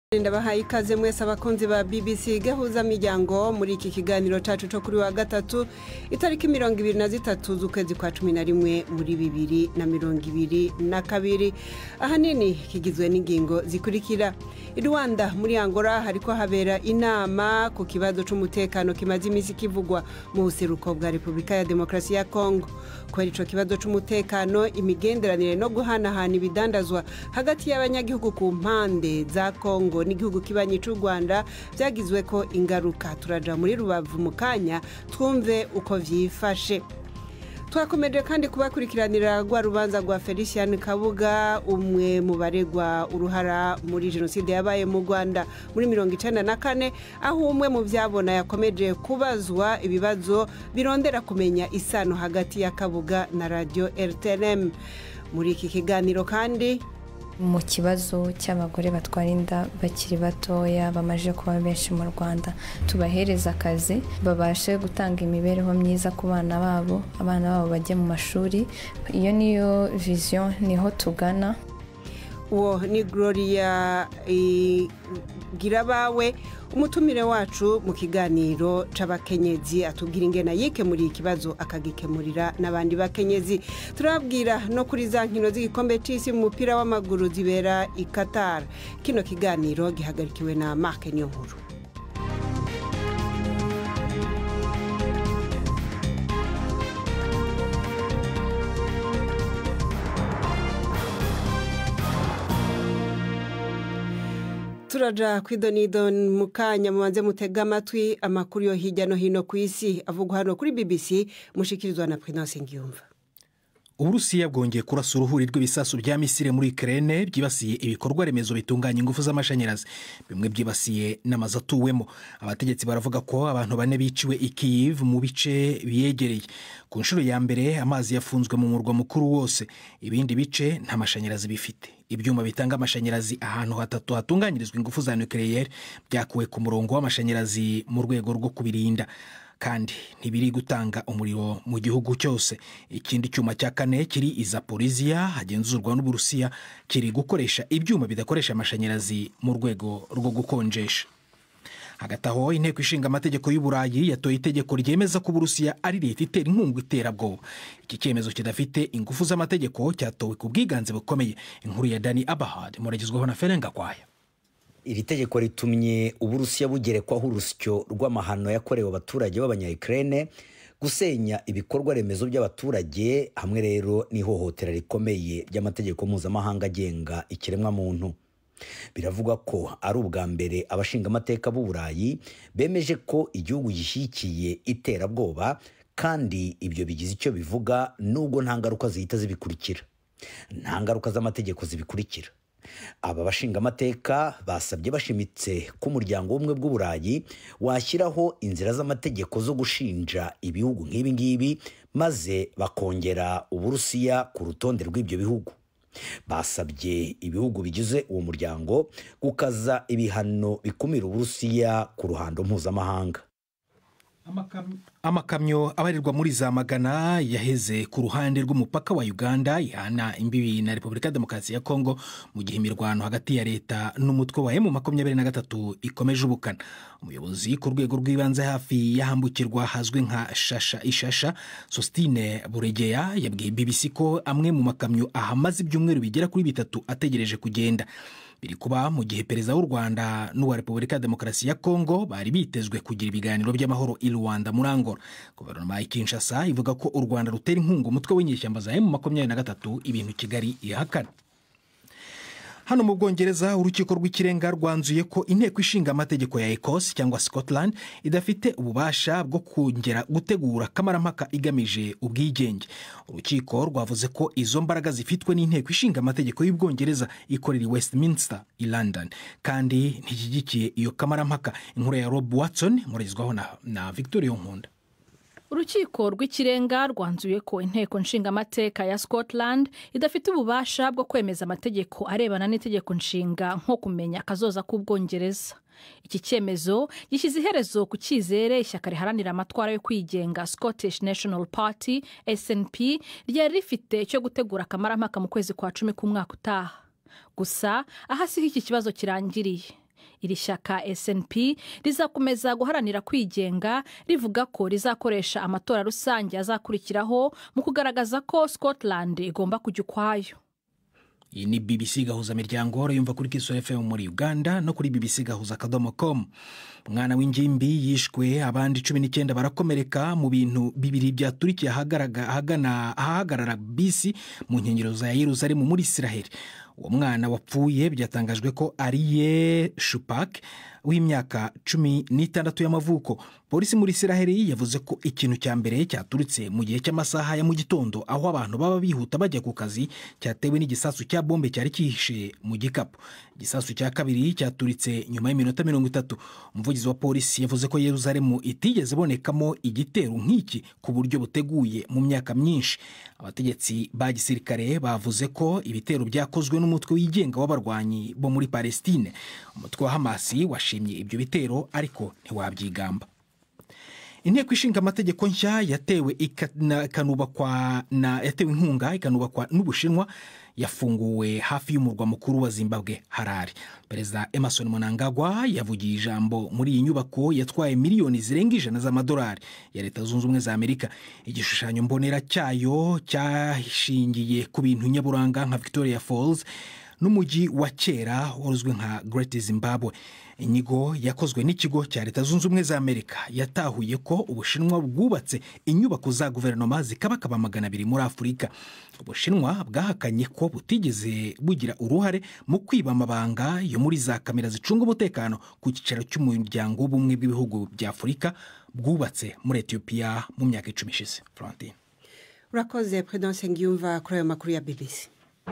ndabahaye ikaze mwese abakunzi ba bbc gahuza miryango muri iki kiganiro cyacu cyo kuri wa gatatu itariki mirongo ibiri na zitatu z'ukwezi kwa cumi na rimwe muri bibiri na mirongo ibiri na kabiri ahanini kigizwe n'ingingo zikurikira i rwanda muri angola hariko habera inama ku kibazo cy'umutekano kimaze iminsi kivugwa mu buseruko bwa repubulika ya demokarasi ya kongo kubera icyo kibazo cy'umutekano imigenderanire no guhanahana ibidandazwa hagati y'abanyagihugu ku mpande za kongo n'igihugu kibanyi cy'u rwanda byagizwe ko ingaruka turaja muri rubavu mu kanya twumve uko byifashe twakomeje kandi kubakurikiranira rwa rubanza rwa felicien kabuga umwe mu baregwa uruhara muri jenoside yabaye mu rwanda muri mirongo icyenda na kane aho umwe mu byabona yakomeje kubazwa ibibazo birondera kumenya isano hagati ya kabuga na radiyo rtnm muri iki kiganiro kandi mu kibazo cy'abagore batwara inda bakiri batoya bamaze kuba benshi mu rwanda tubahereza akazi babashe gutanga imibereho myiza ku bana babo abana babo bajye mu mashuri iyo niyo viziyo niho tugana uwo ni gloria girabawe umutumire wacu mu kiganiro c'abakenyezi atubwira ingena yikemuriye ikibazo akagikemurira n'abandi bakenyezi turabwira no kuri za nkino z'igikombe c'isi mu mupira w'amaguru zibera i qatar kino kiganiro gihagarikiwe na mark niyonkuru turaja kwidonido mu kanya mubanze mutega amatwi amakuru yo hirya no hino ku isi avugwa hano kuri bbc mushikirizwa na prince ngiyumva uburusiya bwongeye kurasa uruhuri rw'ibisasu bya misire muri kerene byibasiye ibikorwa remezo bitunganya ingufu z'amashanyarazi bimwe byibasiye n'amazu atuwemo abategetsi baravuga ko abantu bane biciwe i Kyiv mu bice biyegereye ku nshuro ya mbere amazi yafunzwe mu murwa mukuru wose ibindi bice nta mashanyarazi bifite ibyuma bitanga amashanyarazi ahantu hatatu hatunganyirizwa ingufu za nucleaire byakuwe ku murongo w'amashanyarazi mu rwego rwo kubirinda kandi ntibiri gutanga umuriro mu gihugu cyose ikindi cyuma cya kane kiri izaporiziya hagenzurwa n'uburusiya kiri gukoresha ibyuma bidakoresha amashanyarazi mu rwego rwo gukonjesha hagati aho inteko ishinga amategeko y'uburayi yatoye itegeko ryemeza ko uburusiya ari leta itera inkunga iterabwoba iki cyemezo kidafite ingufu z'amategeko cyatowe ku bwiganze bukomeye inkuru ya dani abahad muragezwaho na ferenga kwaya iri tegeko ritumye uburusiya bugerekwaho urusyo rw'amahano yakorewe abaturage b'abanyayikirene gusenya ibikorwa remezo by'abaturage hamwe rero n'ihohotera rikomeye ry'amategeko mpuzamahanga agenga ikiremwamuntu biravugwa ko ari ubwa mbere abashingamateka b'uburayi bemeje ko igihugu gishyigikiye iterabwoba kandi ibyo bigize icyo bivuga nubwo nta ngaruka zihita zibikurikira nta ngaruka z'amategeko zibikurikira aba bashingamateka basabye bashimitse ko umuryango w'ubumwe bw'uburayi washyiraho inzira z'amategeko zo gushinja ibihugu nk'ibi ngibi maze bakongera uburusiya ku rutonde rw'ibyo bihugu basabye ibihugu bigize uwo muryango gukaza ibihano bikumira uburusiya ku ruhando mpuzamahanga amakamyo abarirwa muri za magana yaheze ku ruhande rw'umupaka wa uganda ihana imbibi na repubulika ya demokarasi ya kongo mu gihe imirwano hagati ya leta n'umutwe wa emu makumyabiri na gatatu ikomeje ubukana umuyobozi ku rwego rw'ibanze hafi y'ahambukirwa hazwi nka shasha ishasha sositine buregeya yabwiye bbc ko amwe mu makamyo ahamaze ibyumweru bigera kuri bitatu ategereje kugenda biri kuba mu gihe perezida w'u rwanda n'uwa repubulika ya demokarasi ya kongo bari bitezwe kugira ibiganiro by'amahoro i rwanda muri angola guverinoma ya kinshasa ivuga ko u rwanda rutera inkunga umutwe w'inyeshyamba za emu makumyabiri na gatatu ibintu kigali ihakana hano mu bwongereza urukiko rw'ikirenga rwanzuye ko inteko ishinga amategeko ya ecosse cyangwa scotland idafite ububasha bwo kongera gutegura kamarampaka igamije ubwigenge urukiko rwavuze ko izo mbaraga zifitwe n'inteko ishinga amategeko y'ubwongereza ikorera i westminster i london kandi ntishyigikiye iyo kamarampaka inkuru ya rob watson muragezwaho na, na victoria nkunda urukiko rw'ikirenga rwanzuye ko inteko nshingamateka ya scotland idafite ububasha bwo kwemeza amategeko arebana n'itegeko nshinga nko kumenya akazoza k'ubwongereza iki cyemezo gishyize iherezo ku cyizere ishyaka riharanira amatwara yo kwigenga scottish national party snp ryari rifite cyo gutegura akamarampaka mu kwezi kwa cumi k'umwaka utaha gusa aha siho iki kibazo kirangiriye iri shyaka snp rizakomeza guharanira kwigenga rivuga ko rizakoresha amatora rusange azakurikiraho mu kugaragaza ko scotland igomba kujya ukwayo iyi ni bbc gahuza miryango yumva kuri kiso fm muri uganda no kuri bbc gahuza akadomo com umwana w'ingimbi yishwe abandi cumi n'icyenda barakomereka mu bintu bibiri byaturikiye ahahagarara bisi mu nkengero za yeruzalemu muri isiraheli uwo mwana wapfuye byatangajwe ko ari ye shupak w'imyaka cumi n'itandatu y'amavuko polisi muri isiraheli yavuze ko ikintu cya mbere cyaturutse mu gihe cy'amasaha ya mu gitondo aho abantu baba bihuta bajya ku kazi cyatewe n'igisasu cya bombe cyari cyihishe mu gikapu igisasu cya kabiri cyaturitse nyuma y'iminota mirongo itatu umuvugizi wa polisi yavuze ko yeruzalemu itigeze ibonekamo igitero nk'iki ku buryo buteguye mu myaka myinshi abategetsi ba gisirikare bavuze ko ibitero byakozwe n'umutwe wigenga w'abarwanyi bo muri palestine umutwe wa hamasi washimye ibyo bitero ariko ntiwabyigamba inteko ishinga amategeko nshya yatewe ikanubakwa na yatewe inkunga ikanubakwa n'ubushinwa yafunguwe hafi y'umurwa mukuru wa zimbabwe harare perezida emerson munangagwa yavugiye ijambo muri iyi nyubako yatwaye miliyoni zirenga ijana z'amadolari ya leta zunze ubumwe za amerika igishushanyo mbonera cyayo cyashingiye ku bintu nyaburanga nka victoria falls n'umujyi wa kera uzwi nka Great Zimbabwe inyigo yakozwe n'ikigo cya leta zunze ubumwe za amerika yatahuye ko ubushinwa bwubatse inyubako za guverinoma zikabakaba magana abiri muri afurika ubushinwa bwahakanye ko butigeze bugira uruhare mu kwiba amabanga yo muri za kamera zicunga umutekano ku cyicaro cy'umuryango w'ubumwe bw'ibihugu bya afurika bwubatse muri etiyopiya mu myaka icumi ishize Florentine urakoze prudence ngiyumva kuri ayo makuru ya bbc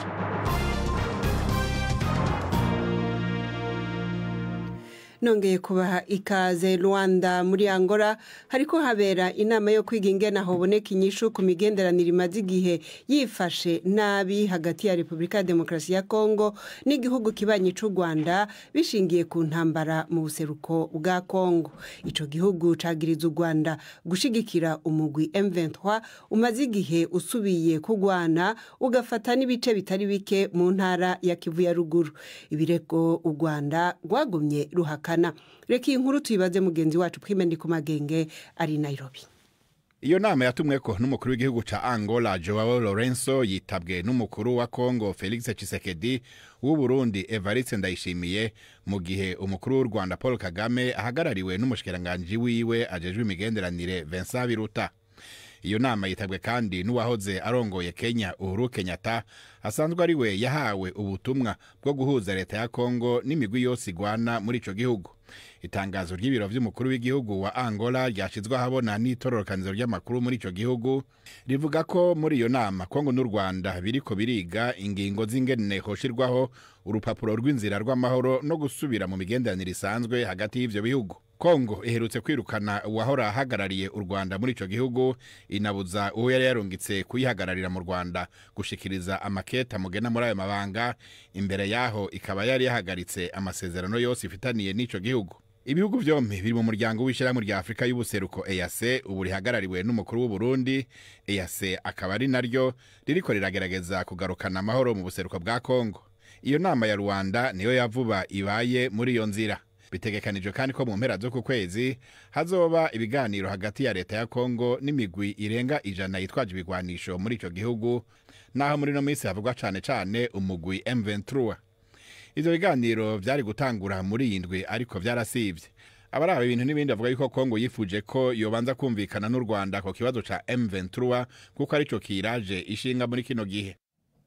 nongeye kubaha ikaze rwanda muri angola hariko habera inama yo kwiga ingena haboneka inyishu ku migenderanire imaze igihe yifashe nabi hagati ya repubulika ya demokarasi ya kongo n'igihugu kibanyi cy'u rwanda bishingiye ku ntambara mu buseruko bwa kongo icyo gihugu cagiriza u rwanda gushigikira umugwi M23 umaze igihe usubiye kugwana ugafata n'ibice bitari bike mu ntara ya kivu ya ruguru ibirego u rwanda rwagumye ruhaka reka iyi nkuru tuyibaze mugenzi wacu twimende ku magenge ari Nairobi iyo nama yatumweko n'umukuru w'igihugu ca angola joao lorenzo yitabwe n'umukuru wa congo felix tshisekedi w'uburundi evariste ndayishimiye mu gihe umukuru w'u rwanda paul kagame ahagarariwe n'umushikiranganji wiwe ajejwe imigenderanire vincent biruta iyo nama yitabwe kandi n'uwahoze arongoye kenya uhuru kenyatta asanzwe ari we yahawe ubutumwa bwo guhuza leta ya kongo n'imigwi yose igwana muri ico gihugu itangazo ry'ibiro vy'umukuru w'igihugu wa angola ryashizwe ahabona n'itororokanizo ry'amakuru muri ico gihugu rivuga ko muri iyo nama kongo n'u rwanda biriko biriga ingingo z'ingene hoshirwaho urupapuro rw'inzira rw'amahoro no gusubira mu migenderanire isanzwe hagati y'ivyo bihugu kongo iherutse kwirukana uwahora ahagarariye u rwanda muri ico gihugu inabuza uwo yari yarungitse kuyihagararira mu rwanda gushikiriza amaketa mugena muri ayo mabanga imbere yaho ikaba yari yahagaritse amasezerano yose ifitaniye n'ico gihugu ibihugu vyompi biri mu muryango w'ishyirahamwe rya afurika y'ubuseruko ease ubu rihagarariwe n'umukuru w'uburundi ease akaba ari naryo ririko riragerageza kugarukana amahoro mu buseruko bwa kongo iyo nama ya rwanda niyo yavuba ibaye muri iyo nzira bitegekanijwe kandi ko mu mpera z'uku kwezi hazoba ibiganiro hagati ya leta ya kongo n'imigwi irenga ijana yitwaje ibigwanisho muri ico gihugu naho muri no minsi havugwa cane cane umugwi M23 ivyo biganiro vyari gutangura muri iyi ndwi ariko vyarasivye abaraba ibintu n'ibindi bavuga yuko kongo yifuje ko yobanza kumvikana n'u rwanda ku kibazo ca M23 kuko arico kiraje ishinga muri kino gihe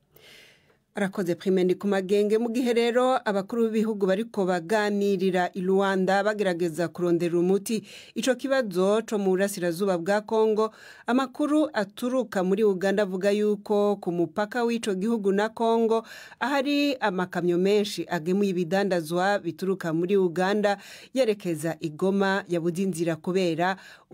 arakoze primendi ku magenge mu gihe rero abakuru b'ibihugu bariko baganirira i rwanda bagerageza kurondera umuti ico kibazo co mu burasirazuba bwa kongo amakuru aturuka muri uganda avuga yuko ku mupaka w'ico gihugu na kongo ahari amakamyo menshi agemuye ibidandazwa bituruka muri uganda yerekeza igoma yabuze inzira kubera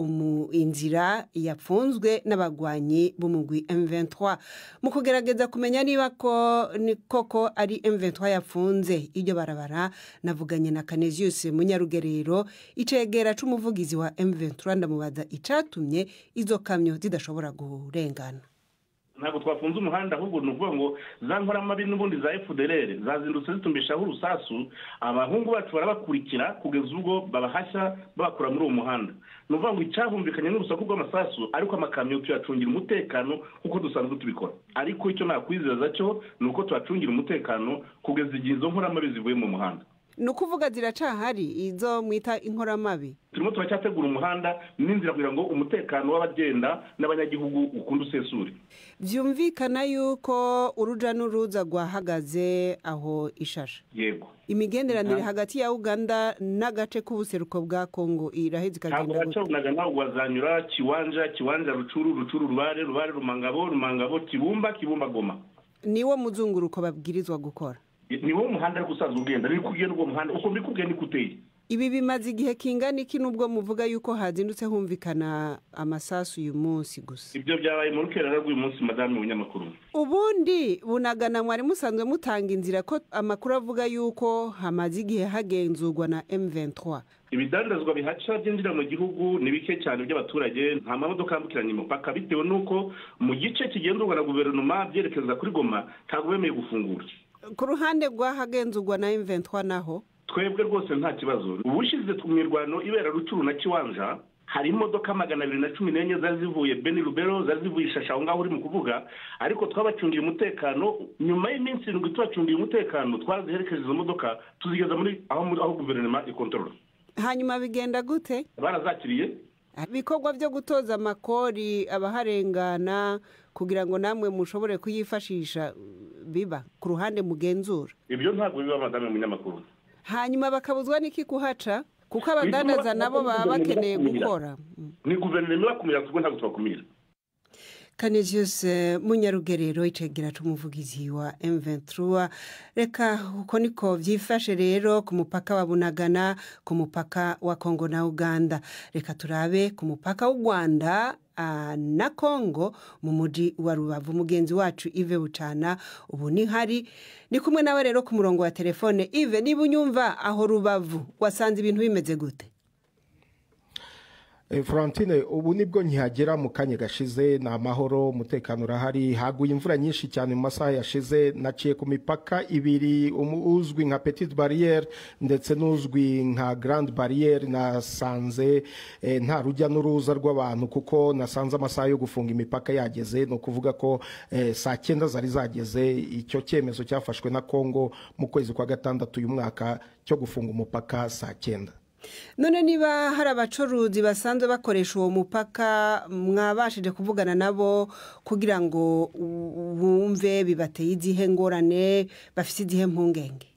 inzira yapfunzwe n'abagwanyi b'umugwi M23 mu kugerageza kumenya niba ko ni koko ari M23 yafunze iryo barabara navuganye na Canesius Munyarugerero icegera c'umuvugizi wa M23 ndamubaza icatumye izo kamyo zidashobora kurengana ntabwo twafunze umuhanda ahubwo ni ukuvuga ngo za nkoramabi n'ubundi za efuderere zazindutse zitumbishaho urusasu abahungu bacu barabakurikira kugeza ubwo babahashya babakura muri uwo muhanda ni ukuvuga ngo icyahumvikanye n'urusaku rw'amasasu ariko amakamyo tuyacungira umutekano nk'uko dusanzwe tubikora ariko icyo nakwizeza cyo ni uko tuyacungira umutekano kugeza igihe izo nkoramabi zivuye mu muhanda ni ukuvuga ziracahari izo mwita inkoramabi turimo turacyategura umuhanda n'inzira kugira ngo umutekano w'abagenda n'abanyagihugu ukunda usesure byumvikana yuko uruja n'uruza rwahagaze aho ishasha yego imigenderanire hagati ya uganda n'agace k'ubuseruko bwa kongo iraheze ntabwo ikagenda gute hacabonaga ntabwo wazanyura kiwanja kiwanja rucuru rucuru rubare rubare rumangabo rumangabo kibumba kibumba goma niwo muzunguruko babwirizwa gukora ni wo muhanda ariko usanzwe ugenda ni kugenda uwo muhanda uko mbikubwiye niko uteye ibi bimaze igihe kingana iki nubwo muvuga yuko hazindutse humvikana amasasu uyu munsi gusa ibyo byabaye mu rukerera rw'uyu munsi madamu w'umunyamakuru ubundi bunagana mwari musanzwe mutanga inzira ko amakuru avuga yuko hamaze igihe hagenzurwa na M23 ibidandazwa bihaca byinjira mu gihugu ni bike cyane by'abaturage nta mamodoka yambukiranya imipaka bitewe n'uko mu gice kigenzurwa na guverinoma byerekeza kuri goma ntabwo bemeye gufungura ku ruhande rw'ahagenzurwa na M23 naho twebwe rwose nta kibazo ubushize mu mirwano ibera rucuru na kiwanja hari imodoka magana abiri na cumi n'enye zari zivuye beni rubero zari zivuye ishasha aho ngaho uri mu kuvuga ariko twabacungiye umutekano nyuma y'iminsi irindwi tubacungiye umutekano twaraziherekeje izo modoka tuzigeza muri aho muri- aho guverinoma ikontorora hanyuma bigenda gute barazakiriye ibikorwa byo gutoza amakori abaharengana kugira ngo namwe mushobore kuyifashisha biba ku ruhande mugenzura ibyo ntabwo biba madamu w'umunyamakuru hanyuma bakabuzwa n'iki kuhaca kuko abadandaza nabo baba bakeneye gukora ni guverinoma ibakumira kuko ntabwo tubakumira kaneziyose munyarugerero icegera c'umuvugizi wa M23 reka uko niko vyifashe rero ku mupaka wa Bunagana ku mupaka wa Kongo na Uganda reka turabe ku mupaka w'u Rwanda ah, na Kongo mu muji wa Rubavu mugenzi wacu Ive Bucana ubu ni hari ni kumwe nawe rero ku murongo wa telefone Ive niba unyumva aho Rubavu wasanze ibintu bimeze gute Eh, Florentine ubu nibwo nkihagera mu kanya gashize ni amahoro umutekano urahari haguye imvura nyinshi cyane mu masaha yashize naciye ku mipaka ibiri umu- uzwi nka petite barriere ndetse n'uzwi nka grande barriere nasanze eh, nta rujya n'uruza rw'abantu kuko nasanze amasaha yo gufunga imipaka yageze ni ukuvuga ko eh, saa cyenda zari zageze icyo cyemezo cyafashwe na Congo mu kwezi kwa gatandatu uyu mwaka cyo gufunga umupaka saa cyenda none niba hari abacuruzi basanzwe bakoresha uwo mupaka mwabashije kuvugana nabo kugira ngo u- bumve bibateye izihe ngorane bafite izihe mpungenge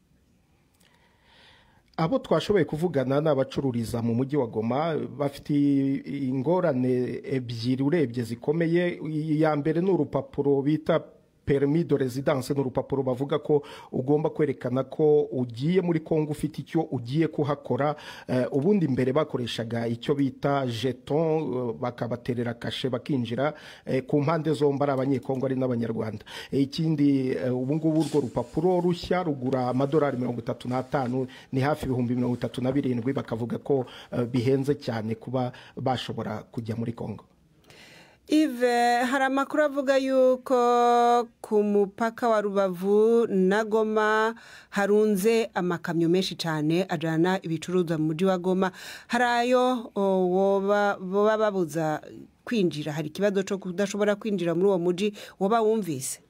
abo twashoboye kuvugana ni abacururiza mu mujyi wa goma bafite ingorane ebyiri urebye zikomeye iya mbere ni urupapuro bita permis de residence ni urupapuro bavuga ko ugomba kwerekana ko ugiye muri kongo ufite icyo ugiye kuhakora Eh, ubundi mbere bakoreshaga icyo bita jeton eh, bakabaterera kashe bakinjira eh, ku mpande zombi ari abanyekongo ari n'abanyarwanda Eh, ikindi eh, ubu ngubu urwo rupapuro rushya rugura amadolari mirongo itatu n'atanu ni hafi ibihumbi mirongo itatu na birindwi bakavuga ko eh, bihenze cyane kuba bashobora kujya muri kongo ive hari amakuru avuga yuko ku mupaka wa rubavu na goma harunze amakamyo menshi cyane ajyana ibicuruzwa mu mujyi wa goma hari ayo o, woba boba babuza kwinjira hari ikibazo cyo kudashobora kwinjira muri uwo mujyi woba wumvise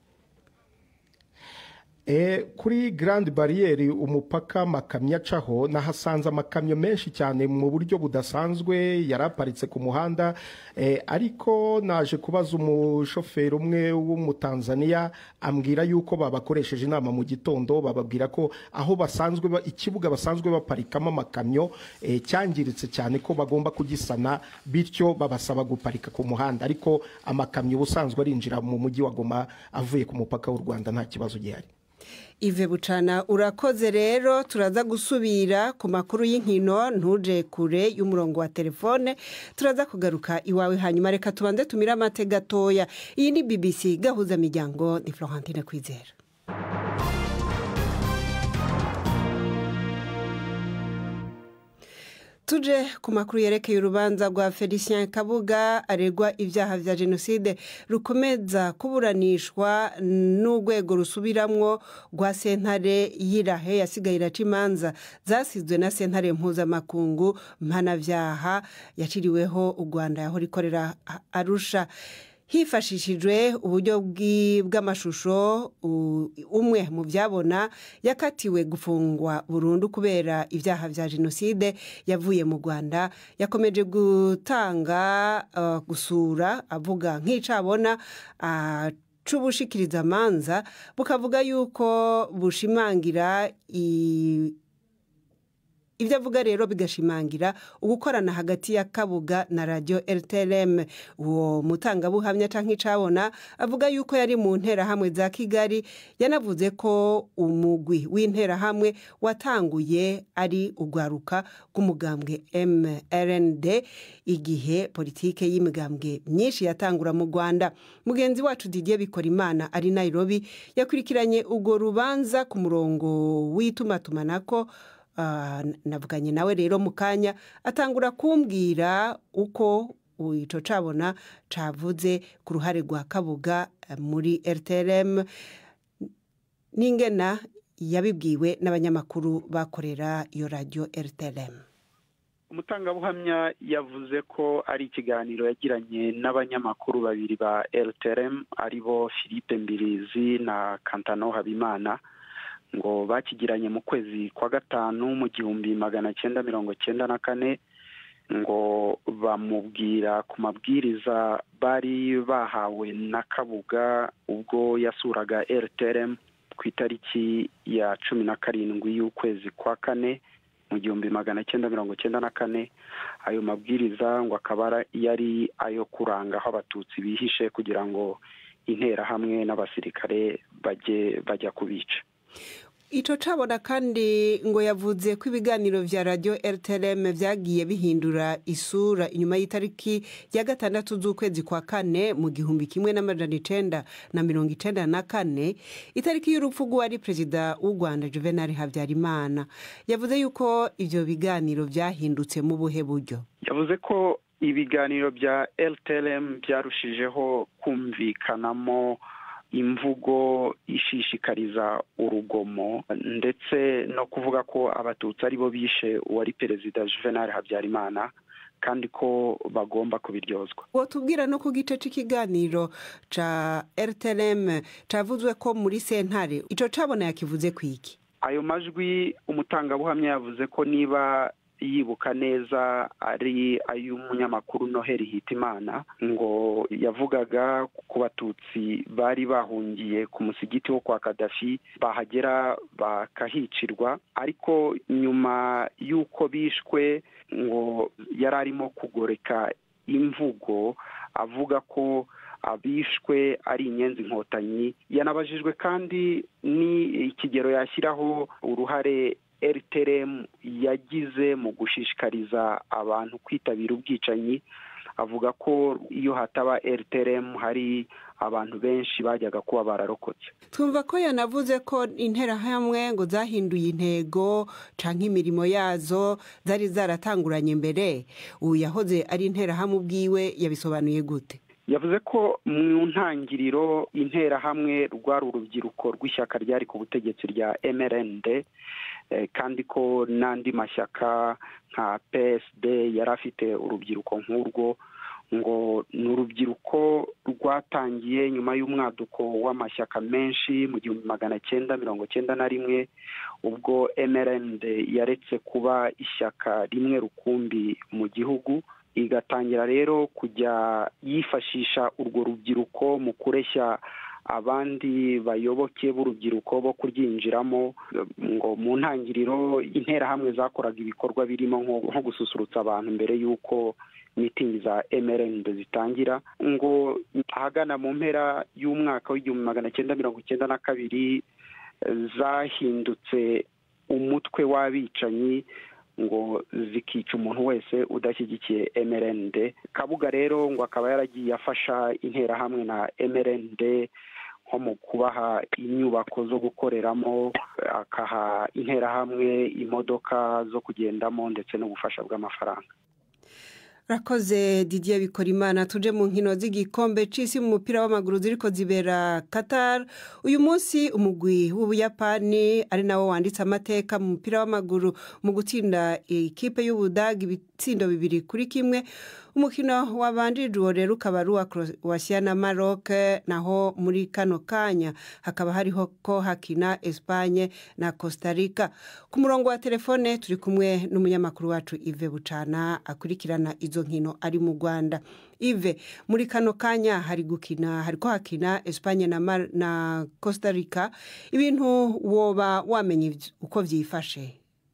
E, kuri Grand Barriere umupaka makamyo acaho nahasanze amakamyo menshi cyane mu buryo budasanzwe yari aparitse ku muhanda e, ariko naje kubaza umushoferi umwe w'umutanzaniya ambwira yuko babakoresheje inama mu gitondo bababwira ko aho basanzwe ba- ikibuga basanzwe baparikamo amakamyo e, cyangiritse cyane ko bagomba kugisana bityo babasaba guparika ku muhanda ariko amakamyo ubusanzwe arinjira mu mujyi wa Goma avuye ku mupaka w'u Rwanda nta kibazo gihari ive bucana urakoze rero turaza gusubira ku makuru y'inkino ntuje kure y'umurongo wa telefone turaza kugaruka iwawe hanyuma reka tubanze tumire amate gatoya iyi ni bbc gahuza miryango ni florentine kwizera tuje ku makuru yerekeye urubanza rwa felicien kabuga aregwa ibyaha bya jenoside rukomeza kuburanishwa n'urwego rusubiramwo rwa sentare y'irahe yasigaye iraca imanza zasizwe na sentare mpuzamakungu mpanabyaha yaciriweho u rwanda yahora ikorera arusha hifashishijwe uburyo bw'amashusho umwe mu byabona yakatiwe gufungwa burundu kubera ibyaha bya jenoside yavuye mu rwanda yakomeje gutanga gusura avuga nk'icabona c'ubushikirizamanza bukavuga yuko bushimangira ibyo avuga rero bigashimangira ugukorana hagati ya kabuga na radiyo rtlm uwo mutangabuhamya cyangwa icabona avuga yuko yari mu nterahamwe za kigali yanavuze ko umugwi w'interahamwe watanguye ari urwaruka rw'umugambwe mrnd igihe politike y'imigambwe myinshi yatangura mu rwanda mugenzi wacu didier bikora imana ari nairobi yakurikiranye urwo rubanza ku murongo w'itumatumanako navuganye nawe rero mu kanya atangura kumbwira uko icyo cabona cavuze ku ruhare rwa kabuga muri rtlm n'ingena yabibwiwe n'abanyamakuru bakorera iyo radiyo rtlm umutangabuhamya yavuze ko ari ikiganiro yagiranye n'abanyamakuru babiri ba rtlm aribo philippe mbirizi na kantano habimana ngo bakigiranye mu kwezi kwa gatanu mu gihumbi magana cyenda mirongo cyenda na kane ngo bamubwira ku mabwiriza bari bahawe na kabuga ubwo yasuraga rtrm ku itariki ya cumi na karindwi y'ukwezi kwa kane mu gihumbi magana cyenda mirongo cyenda na kane ayo mabwiriza ngo akaba yari ayo kuranga aho abatutsi bihishe kugira ngo interahamwe n'abasirikare bajye bajya kubica icyo cabona kandi ngo yavuze ko ibiganiro bya radiyo rtlm byagiye bihindura isura inyuma y'itariki ya gatandatu z'ukwezi kwa kane mu gihumbi kimwe n'amajana icenda na mirongo icenda na kane itariki y'urupfu rw'uwari perezida w'u rwanda juvenal habyarimana yavuze yuko ibyo biganiro byahindutse mu buhe buryo yavuze ko ibiganiro bya rtlm byarushijeho kumvikanamo imvugo ishishikariza urugomo ndetse no kuvuga ko abatutsi aribo bishe uwari perezida juvenal habyarimana kandi ko bagomba kubiryozwa uwo tubwira no ku gice cy'ikiganiro cya rtlm cyavuzwe ko muri sentare icyo cabona yakivuze ku iki ayo majwi umutangabuhamya yavuze ko niba yibuka neza ari ay'umunyamakuru noheli hitimana ngo yavugaga ku batutsi bari bahungiye ku musigiti wo kwa kadafi bahagera bakahicirwa ariko nyuma y'uko bishwe ngo yari arimo kugoreka imvugo avuga ko abishwe ari inyenzi inkotanyi yanabajijwe kandi ni ikigero yashyiraho uruhare rtrm yagize mu gushishikariza abantu kwitabira ubwicanyi avuga ko iyo hataba rtrm hari abantu benshi bajyaga kuba bararokotse twumva ko yanavuze ko interahamwe ngo zahinduye intego cyangwa imirimo yazo zari zaratanguranye mbere ubu yahoze ari interahamwe ubwiwe yabisobanuye gute yavuze ko mu ntangiriro interahamwe rwari urubyiruko rw'ishyaka ryari ku butegetsi rya mrnd kandi ko n'andi mashyaka nka psd yari afite urubyiruko nk'urwo ngo ni urubyiruko rwatangiye nyuma y'umwaduko w'amashyaka menshi mu gihumbi magana cyenda mirongo cyenda na rimwe ubwo mrnd yaretse kuba ishyaka rimwe rukumbi mu gihugu igatangira rero kujya yifashisha urwo rubyiruko mu kureshya abandi bayoboke b'urubyiruko bo kuryinjiramo ngo mu ntangiriro interahamwe zakoraga ibikorwa birimo nko gususurutsa abantu mbere y'uko mitingi za mrnd zitangira ngo ahagana mu mpera y'umwaka w'igihumbi magana cyenda mirongo icyenda na kabiri zahindutse umutwe w'abicanyi ngo zikica umuntu wese udashyigikiye mrnd kabuga rero ngo akaba yaragiye afasha interahamwe na mrnd nko mu kubaha inyubako zo gukoreramo akaha interahamwe imodoka zo kugendamo ndetse n'ubufasha bw'amafaranga rakoze didier bikorimana tuje mu nkino z'igikombe cy'isi mu mupira w'amaguru ziriko zibera qatar uyu munsi umugwi w'ubuyapani ari nawo wanditse amateka mu mupira w'amaguru mu gutsinda ikipe y'ubudaga ibitsindo bibiri kuri kimwe umukino wabanjirije uwo rero ukaba ari uwa croatia na maroc naho muri kano kanya hakaba hariho ko hakina espanye na costa rica ku murongo wa telefone turi kumwe n'umunyamakuru wacu ive bucana akurikirana izo nkino ari mu rwanda ive muri kano kanya hari gukina hari ko hakina espanye na, na costa rica ibintu woba wamenya uko byifashe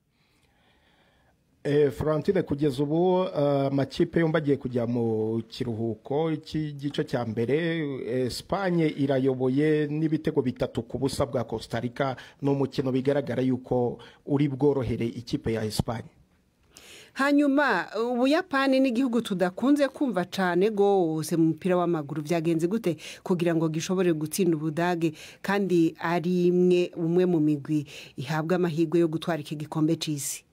Florentine kugeza ubu amakipe yombi agiye kujya mu kiruhuko cy'igice cya mbere Espanye irayoboye n'ibitego bitatu ku busa bwa Costa Rica ni umukino bigaragara yuko uri bworohere ikipe ya Espanye hanyuma ubuyapani n'igihugu tudakunze kumva cyane rwose mu mupira w'amaguru byagenze gute kugira ngo gishobore gutsinda ubudage kandi ari imwe umwe mu migwi ihabwa amahirwe yo gutwara iki gikombe cy'isi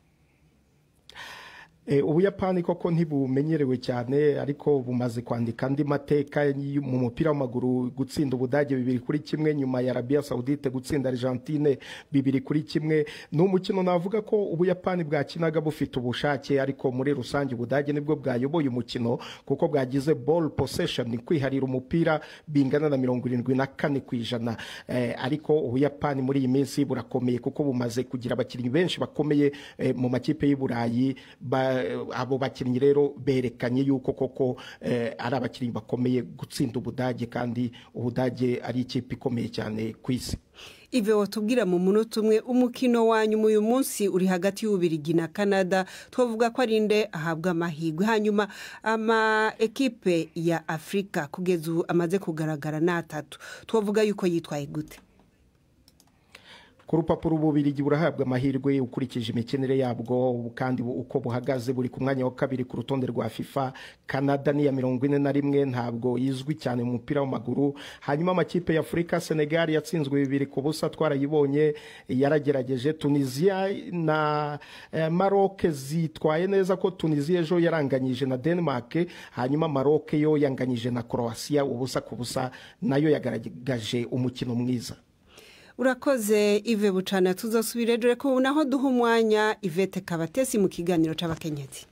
ubuyapani koko ntibumenyerewe cyane ariko bumaze kwandika andi mateka mu mupira w'amaguru gutsinda ubudage bibiri kuri kimwe nyuma ya arabiya sawudite gutsinda argentine bibiri kuri kimwe ni umukino navuga ko ubuyapani bwakinaga bufite ubushake ariko muri rusange ubudage nibwo bwayoboye umukino kuko bwagize ball possession kwiharira umupira bingana na mirongo irindwi na kane ku ijana ariko ubuyapani muri iyi minsi burakomeye kuko bumaze kugira abakinnyi benshi bakomeye mu makipe y'i burayi abo bakinnyi rero berekanye yuko koko ari abakinnyi bakomeye gutsinda ubudage kandi ubudage ari ikipe ikomeye cyane ku isi ive watubwira mu munota umwe umukino wa nyuma uyu munsi uri hagati y'ububirigi na canada twavuga ko ari inde ahabwa amahirwe hanyuma ama ekipe ya afurika kugeza ubu amaze kugaragara ni atatu twavuga yuko yitwaye gute ku rupapuro ububirigi burahabwa amahirwe ukurikije imikinire yabwo kandi uko buhagaze buri ku mwanya wa kabiri ku rutonde rwa fifa canada ni iya mirongo ine na rimwe ntabwo izwi cyane mu mupira w'amaguru hanyuma amakipe ya afurika senegal yatsinzwe bibiri ku busa twarayibonye yaragerageje tunisiya na maroc zitwaye neza ko tunisiya ejo yaranganyije na denmark hanyuma maroc yo yanganyije na croatia ubusa ku busa nayo yagaragaje umukino mwiza urakoze ive bucana tuzasubire dore ko naho duha umwanya ivete kabatesi mu kiganiro cy'abakenyezi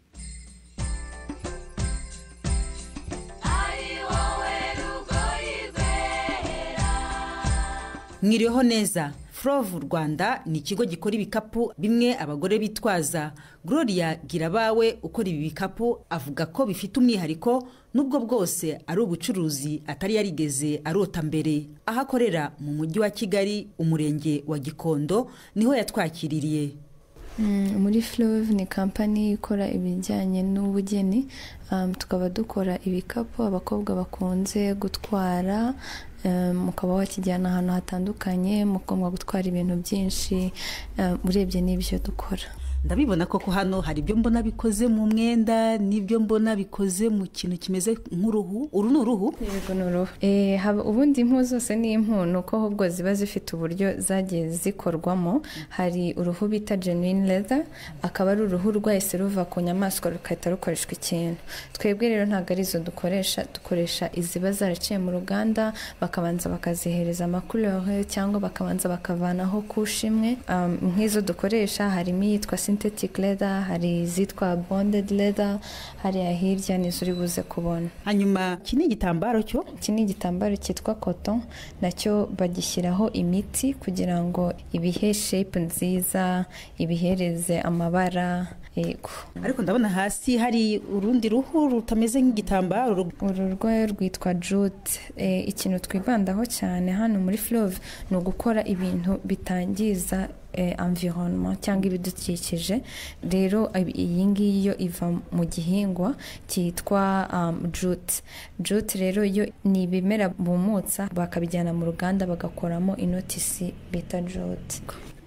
mwiriweho neza Flove rwanda ni ikigo gikora ibikapu bimwe abagore bitwaza gloria girabawe ukora ibi bikapu avuga ko bifite umwihariko nubwo bwose ari ubucuruzi atari yarigeze arota mbere aho akorera mu mujyi wa kigali umurenge wa gikondo niho yatwakiririye muri Flove ni kampani ikora ibijyanye n'ubugeni tukaba dukora ibikapu abakobwa bakunze gutwara mukaba wakijyana ahantu hatandukanye mugomba gutwara ibintu byinshi urebye n'ibyo dukora ndabibona koko hano hari ibyo mbona bikoze mu mwenda n'ibyo mbona bikoze mu kintu kimeze nk'uruhu uru ni uruhu yego ni uruhu ubundi impu zose ni impu ni uko ahubwo ziba zifite uburyo zagiye zikorwamo hari uruhu bita genuine leather akaba ari uruhu rwahise ruva ku nyamaswa rugahita rukoreshwa ikintu twebwe rero ntabwo ari izo dukoresha dukoresha iziba zaraciye mu ruganda bakabanza bakazihereza amakurere cyangwa bakabanza bakavanaho kusha imwe nk'izo dukoresha harimo iyitwa synthetic leather hari izitwa bonded leather hariya hirya nizo uri buze kubona hanyuma iki ni igitambaro cyo iki ni igitambaro cyitwa koto nacyo bagishyiraho imiti kugira ngo ibihe shape nziza ibihereze amabara yego ariko ndabona hasi hari urundi ruhu rutameze nk'igitambaro uru rwayo rwitwa jute ikintu twibandaho cyane hano muri Flove ni ugukora ibintu bitangiza environnement cyangwa ibidukikije rero iyi ngiyi yo iva mu gihingwa cyitwa jute jute rero yo ni ibimera bumutsa bakabijyana mu ruganda bagakoramo inotisi bita jute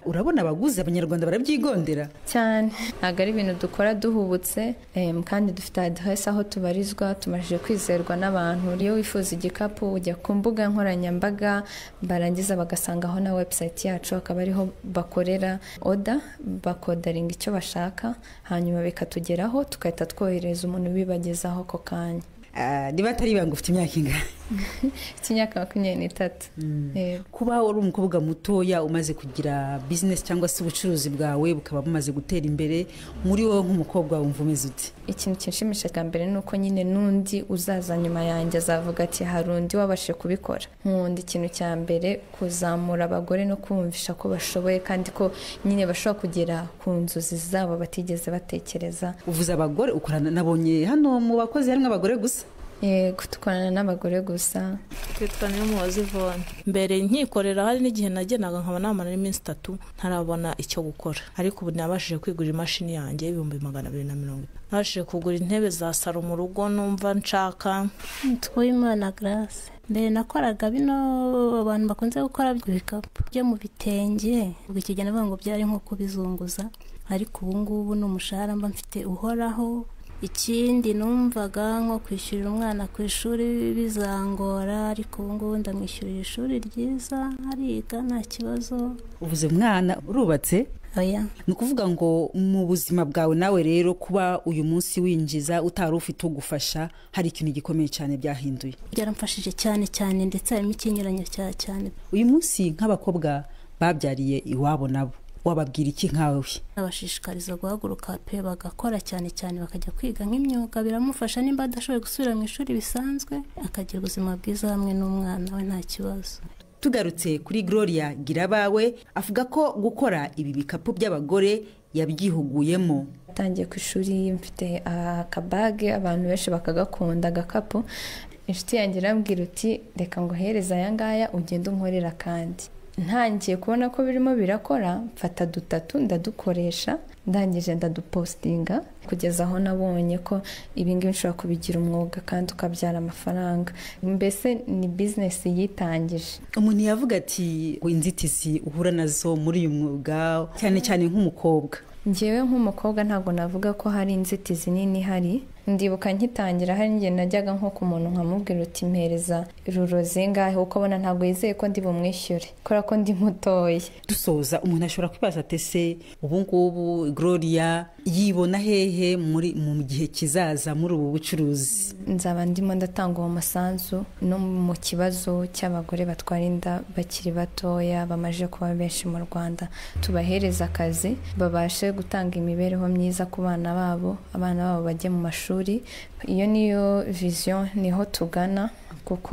urabona abaguzi abanyarwanda barabyigondera cyane ntabwo ari ibintu dukora duhubutse em, kandi dufite aderesi aho tubarizwa tumajije kwizerwa n'abantu iyo wifuza igikapu ujya ku mbuga nkoranyambaga barangiza bagasangaho na webusayiti yacu akaba ariho bakorera oda bakodaringa icyo bashaka hanyuma bikatugeraho tugahita twohereza umuntu ubibagezaho ako kanya Ah, niba atari ibanga ufite imyaka ingana cy'imyaka makumyabiri n'itatu Yego. kuba uri umukobwa mutoya umaze kugira bizinesi cyangwa se ubucuruzi bwawe bukaba bumaze gutera imbere muri wowe nk'umukobwa wumva umeze uti ikintu kinshimisha bwa mbere ni uko nyine n'undi uzaza nyuma yanjye azavuga ati hari undi wabashe kubikora nkunda ikintu cya mbere kuzamura abagore no kumvisha ko bashoboye kandi ko nyine bashobora kugera ku nzozi zabo batigeze batekereza uvuze abagore ukorana nabonye hano mu bakozi harimo abagore gusa yego dukorana n'abagore gusa twitwa niyo muwazi ivone mbere nkikorera hari n'igihe nagenaga nkaba namara n'iminsi itatu ntarabona icyo gukora ariko ubu nabashije kwigurira imashini yanjye y'ibihumbi magana abiri na mirongo itanu nabashije kugura intebe za saro mu rugo numva nshaka twimana garase mbere nakoraga bino abantu bakunze gukora ibikapu byo mu bitenge ubwo icyo gihe navuga ngo byari nko kubizunguza ariko ubu ngubu ni umushahara mba mfite uhoraho ikindi numvaga nko kwishyurira umwana ku ishuri bizangora ariko ubu ngubu ndamwishyurira ishuri ryiza ariga nta kibazo uvuze umwana urubatse oya ni ukuvuga ngo mu buzima bwawe nawe rero kuba uyu munsi winjiza utari ufite ugufasha hari ikintu gikomeye cyane byahinduye byaramfashije cyane cyane ndetse harimo ikinyuranyo cya cyane uyu munsi nk'abakobwa babyariye iwabo nabo wababwira iki nkawe abashishikariza guhaguruka pe bagakora cyane cyane bakajya kwiga nk'imyuga biramufasha nimba adashoboye gusubira mu ishuri bisanzwe akagira ubuzima bwiza hamwe n'umwana we nta kibazo tugarutse kuri gloria girabawe avuga ko gukora ibi bikapu by'abagore yabyihuguyemo atangiye ku ishuri mfite akabage abantu benshi bakagakunda agakapu inshuti yanjye irambwira uti reka ngo uhereze aya ngaya ugende unkorera kandi ntangiye kubona ko birimo birakora mfata dutatu ndadukoresha ndangije ndadupositinga kugeza aho nabonye ko ibingibi nshobora kubigira umwuga kandi ukabyara amafaranga mbese ni bizinesi yitangije umuntu yavuga ati inzitizi uhura nazo muri uyu mwuga cyane cyane nk'umukobwa ngewe nk'umukobwa ntabwo navuga ko hari inzitizi nini ihari ndibuka nkitangira hari igihe najyaga nko ku muntu nkamubwira uti mpereza ruro zingahe kuko abona ntabwo yizeye ko ndi bumwishyure kubera ko ndi mutoya dusoza umuntu ashobora kwibaza ati ese ubu ngubu gloria yibona hehe muri mu gihe kizaza muri ubu bucuruzi nzaba ndimo ndatanga uwo musanzu no mu kibazo cy'abagore batwara inda bakiri batoya bamaze kuba benshi mu rwanda tubahereza akazi babashe gutanga imibereho myiza ku bana babo abana babo bajye mu mashuri iyo niyo viziyo niho tugana kuko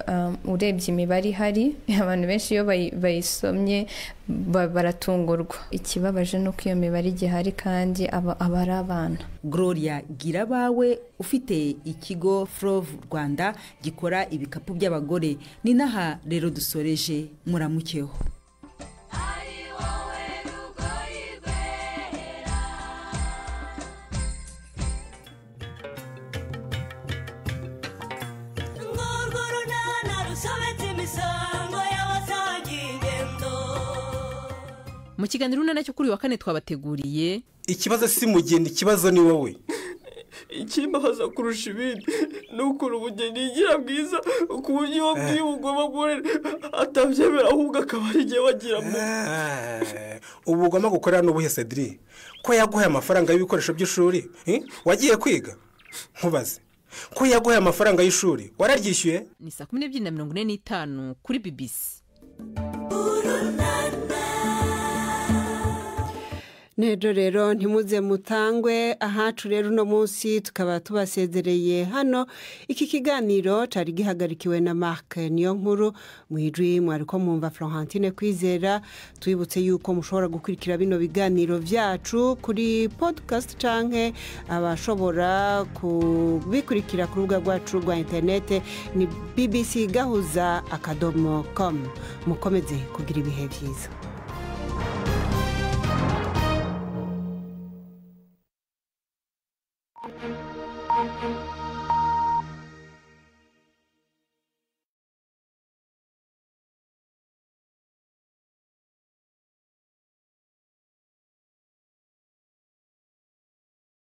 urebye imibare ihari abantu benshi iyo bayisomye baratungurwa ikibabaje ni uko iyo mibare igihari kandi aba ari abana gloria gira abawe ufite ikigo Flove rwanda gikora ibikapu by'abagore ni n'aha rero dusoreje muramukeho mu kiganiro urunana cyo kuri uyu wa kane twabateguriye ikibazo si mugeni ikibazo ni wowe ikimbabaza kurusha ibindi ni ukuntu ubugeni yigira bwiza ku buryo iyo bwiye ubugomba gukorera atabyemera ahubwo akaba ari igihe wagiramo ubu ugomba gukorera n'ubuhe cedri ko yaguhaye amafaranga y'ibikoresho by'ishuri wagiye kwiga nkubaze ko yaguhaye amafaranga y'ishuri wararyishyuye ni saa kumi n'ebyiri na mirongo ine n'itanu kuri bibisi nejo rero ntimuze mutangwe ahacu rero uno munsi tukaba tubasezereye hano iki kiganiro cyari gihagarikiwe na marc niyo nkuru mu ijwi mwari ko mwumva florentine kwizera twibutse yuko mushobora gukurikira bino biganiro byacu kuri podcast cyangwa abashobora kubikurikira ku rubuga rwacu rwa interinete ni bbc gahuza akadomo komu mukomeze kugira ibihe byiza thank you